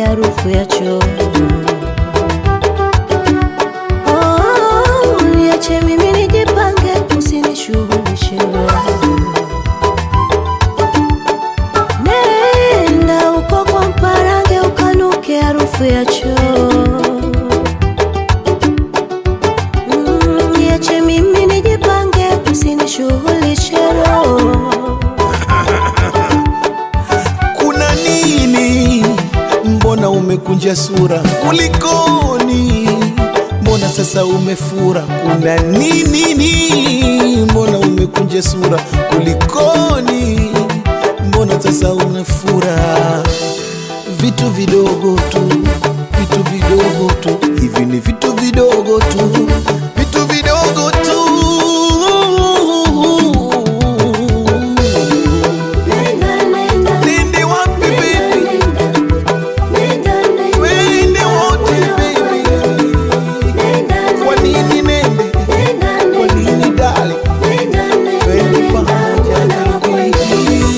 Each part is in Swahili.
harufu ya choo. Oh, niache mimi nijipange, usinishughulishe Nenda uko kwa mparange ukanuke harufu ya choo. Mm, Niache mimi nijipange, usinishughulishe roho. kuna nini? Mbona umekunja sura? Kulikoni? Mbona sasa umefura? Kuna nini? ni? Mbona umekunja sura? Kulikoni? Mbona sasa umefura? Vitu vidogo tu, vitu vidogo tu, hivi ni vitu vidogo tu, vitu vidogo tu. Nenda, nenda, Nende wapi baby? nenda, nenda, Wende wote baby. nenda, Kwa nini nende? nenda, Kwa nini dale? nenda, nenda, Twende nenda, pamoja mwana wa kwetu. baby.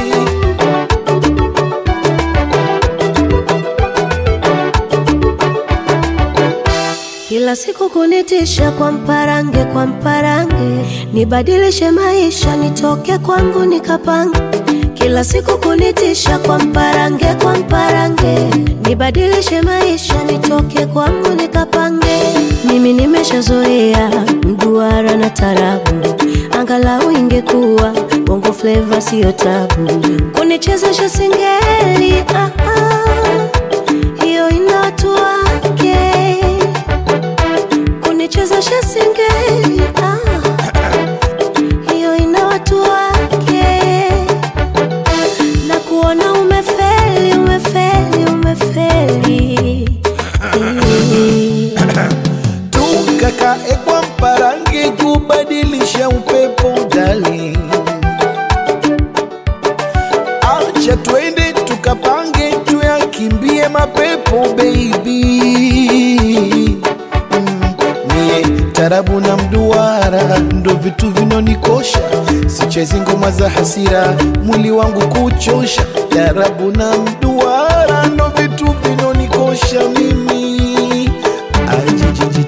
Kila siku kunitisha kwa mparange, kwa mparange, nibadilishe maisha, nitoke kwangu nikapange. Kila siku kunitisha kwa mparange, kwa mparange, nibadilishe maisha, nitoke kwangu nikapange. Mimi nimeshazoea mduara na tarabu, angalau ingekuwa bongo flava, siyo tabu. Kunichezesha singeli, ah, ah, hiyo ina watu wake kunichezesha singeli ah, hiyo ina watu wake, na kuona umefeli, umefeli, umefeli tukakae kwa mparange kubadilisha upepo darling. Acha twende tukapange tuyakimbie mapepo baby. Mm, Mie tarabu na mduara ndo vitu vinonikosha, sichezi ngoma za hasira, mwili wangu kuchosha. Tarabu na mduara ndo vitu vinonikosha mimi Ajijiji.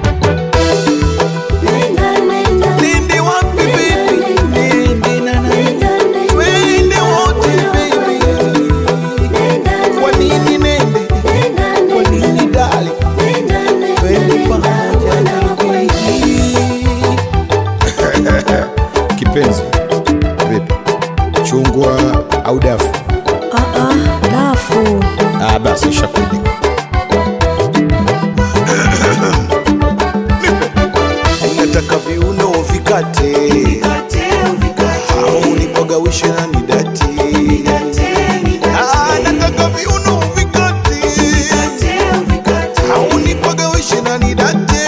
Nenda, nenda, Nende wapi baby? Nende na na. nenda, nenda, Twende wote baby. nenda, Kwa nini nende? nenda, Kwa nini dale? nenda, nenda, Twende nenda, pamoja mwana wa kwetu. baby. Kipenzi, vipi? Chungwa au dafu? Ah, ah, dafu Ah, basi shakuja. Nataka viuno vikate au nipagawishe na nidati. Ah, nataka viuno vikate au nipagawishe na nidate.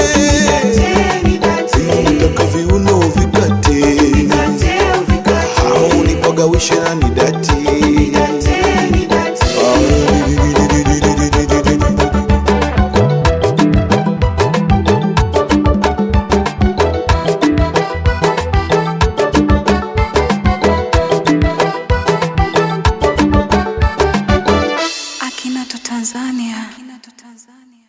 Nataka viuno vikate au nipagawishe na nidati. Akinato Tanzania. Akinato Tanzania.